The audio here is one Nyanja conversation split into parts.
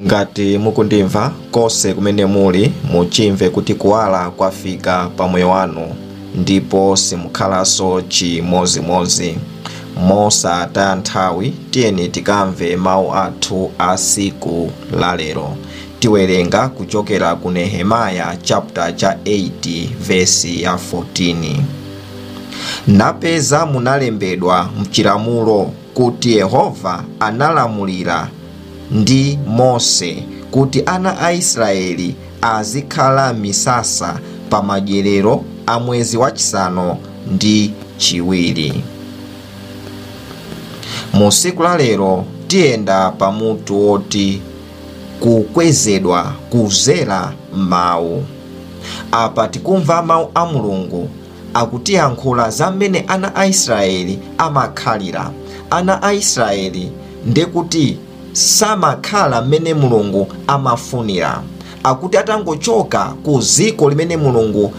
ngati mukundimva konse kumene muli muchimve kuti kuwala kwafika pa moyo wanu ndipo simukhalanso chimozimozi mosataya nthawi tiyeni tikamve mawu athu a siku lalero tiwerenga kuchokera ku nehemaya chapter cha 8 vesi ya 14 napeza munalembedwa mchilamulo kuti yehova analamulira ndi mose kuti ana a israeli azikhala misasa pa madyerero a mwezi wachisanu ndi chiwiri mu siku la lero tiyenda pamutu woti kukwezedwa kuzera mawu apa tikumva mawu a mulungu akutiyankhula za mmene ana a israeli amakhalira ana a israeli ndekuti samakhala mmene mulungu amafunira akuti atangochoka ku ziko limene mulungu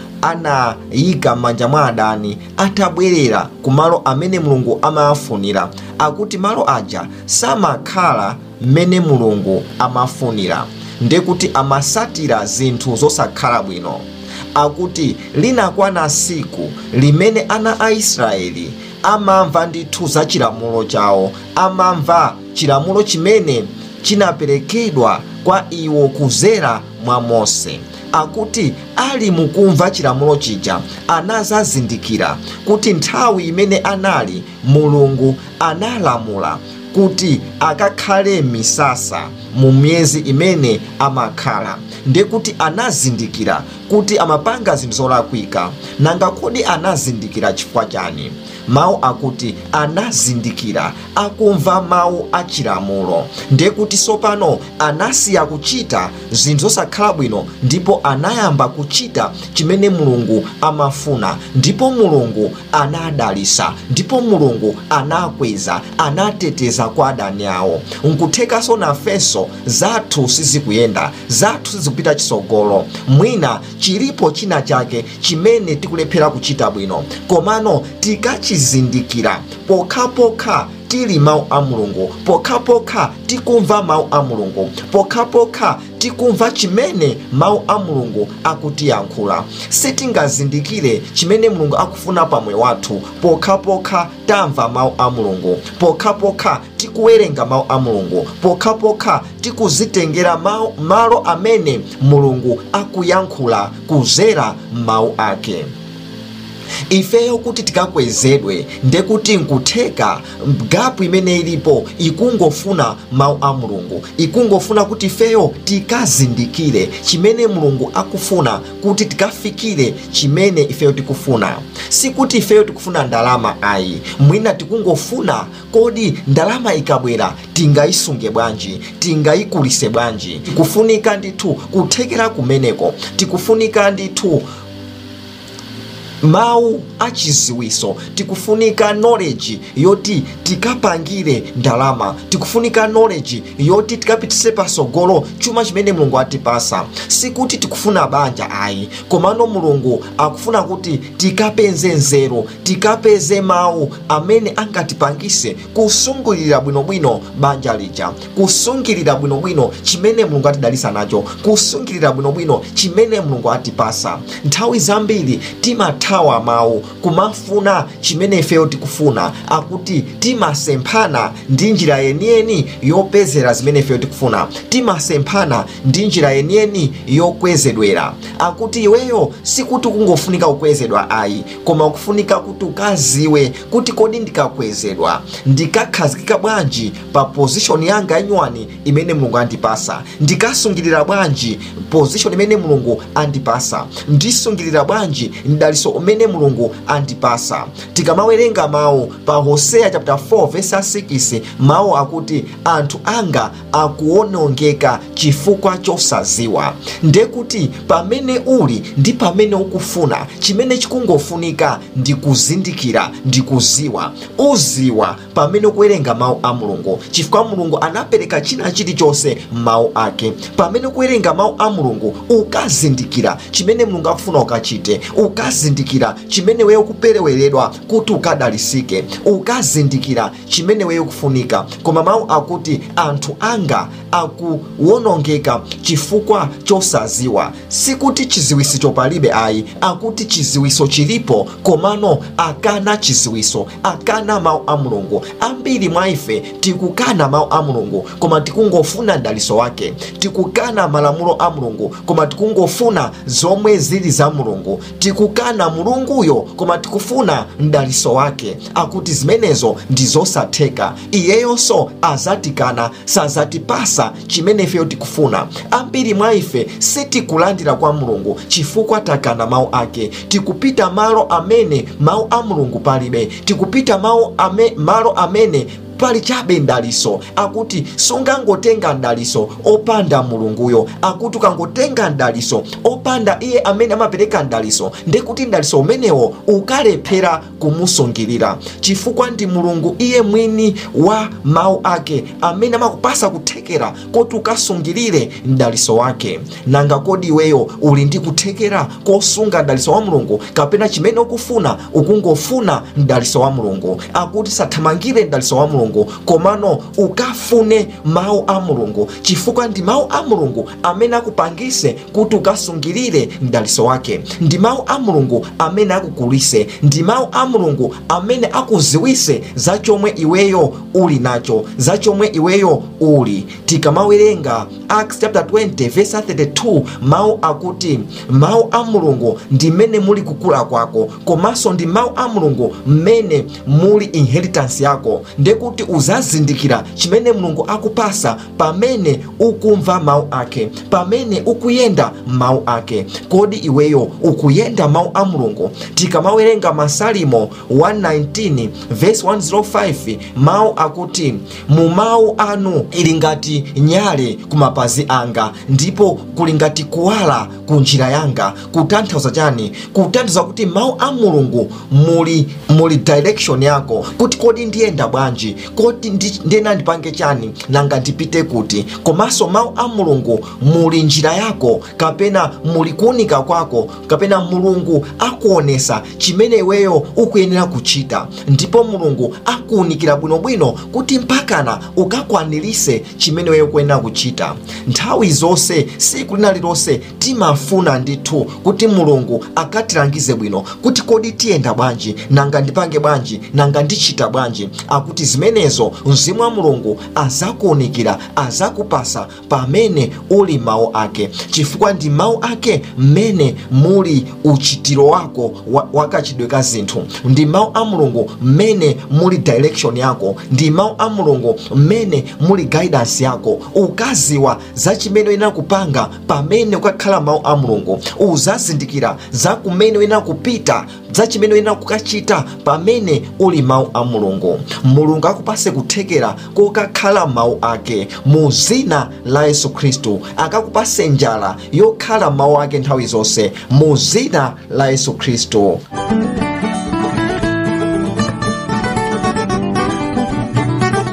anayika m'manja mwa adani atabwerera ku malo amene mulungu amafunira akuti malo aja samakhala mmene mulungu amafunira ndekuti amasatira zinthu zosakhala bwino akuti linakwana siku limene ana a israeli amamva ndithu za chilamulo chawo amamva chilamulo chimene chinaperekedwa kwa iwo kuzera mwa mose akuti ali mukumva chilamulo chija anazazindikira kuti nthawi imene anali mulungu analamula kuti akakhale misasa mu miyezi imene amakhala ndekuti anazindikira kuti amapanga zinthu zolakwika nanga kodi anazindikira chifukwa chani mawu akuti anazindikira akumva mawu achilamulo ndekuti sopano anasiya kuchita zinthu zosakhala bwino ndipo anayamba kuchita chimene mulungu amafuna ndipo mulungu anadalisa ndipo mulungu anakweza anateteza kwa adani awo nkuthekanso nafenso zathu sizikuyenda zathu sizikupita chisogolo mwina chilipo china chake chimene tikulephera kuchita bwino komano tikachizindikira pokhapokha tili mawu a mulungu pokhapokha tikumva mawu a mulungu pokhapokha tikumva chimene mawu a mulungu akutiyankhula sitingazindikire chimene mulungu akufuna pamoyo wathu pokhapokha tamva mawu a mulungu pokhapokha tikuwerenga mawu a mulungu pokhapokha tikuzitengera malo amene mulungu akuyankhula kuzera mawu ake ifeyo kuti tikakwezedwe ndekuti nkutheka gapu imene ilipo ikungofuna mawu a mulungu ikungofuna kuti ifeyo tikazindikire chimene mulungu akufuna kuti tikafikire chimene ifeyo tikufuna sikuti ifeyo tikufuna ndalama ayi mwina tikungofuna kodi ndalama ikabwera tingayisunge bwanji tingayikulise bwanji tikufunika ndithu kuthekera kumeneko tikufunika ndithu mawu achiziwiso tikufunika knowledge yoti tikapangire ndalama tikufunika knowledge yoti tikapitise pasogolo chuma chimene mulungu atipasa sikuti tikufuna banja ayi komano mulungu akufuna kuti tikapeze nzeru tikapeze mawu amene angatipangise kusungulira bwinobwino banja lija kusungilira bwinobwino chimene mulungu atidalisa nacho kusungilira bwinobwino chimene mulungu atipasa nthawi zambiri timatha kuthawa mawu kumafuna chimene ifeyo tikufuna akuti timasemphana ndi njira yeniyeni yopezera zimene ifeyo tikufuna timasemphana ndi njira yeniyeni yokwezedwera akuti iweyo sikuti kungofunika kukwezedwa ayi koma kufunika kuti ukaziwe kuti kodi ndikakwezedwa ndikakhazikika bwanji pa pozishoni yanga yanywani imene mulungu andipasa ndikasungirira bwanji pozishoni imene mulungu andipasa ndisungirira bwanji mdaliso umene mulungu andipasa tikamawerenga mawu pa hoseya chapter 4 verse 6 mawu akuti anthu anga akuonongeka chifukwa chosaziwa ndekuti pamene uli ndi pamene ukufuna chimene chikungofunika ndi kuzindikira ndi kuziwa uziwa pamene ukuwerenga mawu a mulungu chifukwa mulungu anapereka china chilichonse m'mawu ake pamene ukuwerenga mawu a mulungu ukazindikira chimene mulungu akufuna ukachite ukazindikira ukazindikira chimene weyo kupereweredwa kuti ukadalisike ukazindikira chimene weyo kufunika koma mawu akuti anthu anga akuwonongeka chifukwa chosaziwa sikuti chiziwiso palibe ayi akuti chiziwiso chilipo komano akana chiziwiso akana mawu a mulungu ambiri mwa ife tikukana mawu a mulungu koma tikungofuna mdaliso wake tikukana malamulo a mulungu koma tikungofuna zomwe zili za mulungu tikukana mulunguyo koma tikufuna mdaliso wake akuti zimenezo ndi zosatheka iyeyonso azatikana sazatipasa chimene ifeyo tikufuna ambiri mwa ife sitikulandira kwa mulungu chifukwa takana mawu ake tikupita malo amene mawu a mulungu palibe tikupita mawu ame, malo amene pali chabe mdaliso akuti sungangotenga mdaliso opanda mulunguyo akuti ukangotenga mdaliso opanda iye amene amapereka mdaliso ndekuti mdaliso umenewo ukalephera kumusungirira chifukwa ndi mulungu iye mwini wa mawu ake amene amakupasa kuthekera kuti ukasungirire mdaliso wake nanga kodi iweyo uli ndi kuthekera kosunga mdaliso wa mulungu kapena chimene ukufuna ukungofuna mdaliso wa mulungu akuti sathamangire mdaliso wa mulungu komano ukafune mawu a mulungu chifukwa ndi mawu a mulungu amene akupangise kuti ukasungirire mdaliso wake ndi mawu a mulungu amene akukulise ndi mawu a mulungu amene akuziwise za chomwe iweyo uli nacho za chomwe iweyo uli tikamawerenga acts chapter 20 verse 32 mawu akuti mawu a mulungu ndi mmene muli kukula kwako komanso ndi mawu a mulungu mmene muli inheritance yako ndekuti uzazindikira chimene mulungu akupasa pamene ukumva mawu ake pamene ukuyenda mawu ake kodi iweyo ukuyenda mawu a mulungu tikamawerenga masalimo 119 verse 105 mawu akuti mu mawu anu ili ngati nyale ku mapazi anga ndipo kuli ngati kuwala ku njira yanga kutanthauza chani kutanthauza kuti mawu a mulungu muli muli direction yako kuti kodi ndiyenda bwanji kodi ndi- ndena ndipange chani nanga ndipite kuti komanso mawu a mulungu muli njira yako kapena muli kuunika kwako kapena mulungu akuonesa chimene iweyo ukuyenera kuchita ndipo mulungu akuunikira bwinobwino kuti mpakana ukakwanirise chimene iweyo ukuyenera kuchita nthawi zonse siku lina lilonse timafuna ndithu kuti mulungu akatilangize bwino kuti kodi tiyenda bwanji nanga ndipange bwanji nanga ndichita bwanji akuti zimenezo mzimu wa mulungu azakuunikira azakupasa pamene uli mawu ake chifukwa ndi mawu ake mmene muli uchitiro wako wa- wakachidwe ka zinthu ndi mawu a mulungu mmene muli direction yako ndi mawu a mulungu mmene muli guidance yako ukaziwa za chimene uyenera kupanga pamene ukakhala mawu a mulungu uzazindikira za kumene uyenera kupita za chimene uyenera kukachita pamene uli mawu a mulungu mulungu akupase kuthekera kokakhala mawu ake mu zina la yesu khristu akakupase njala yokhala mawu ake nthawi zonse mu zina la yesu khristu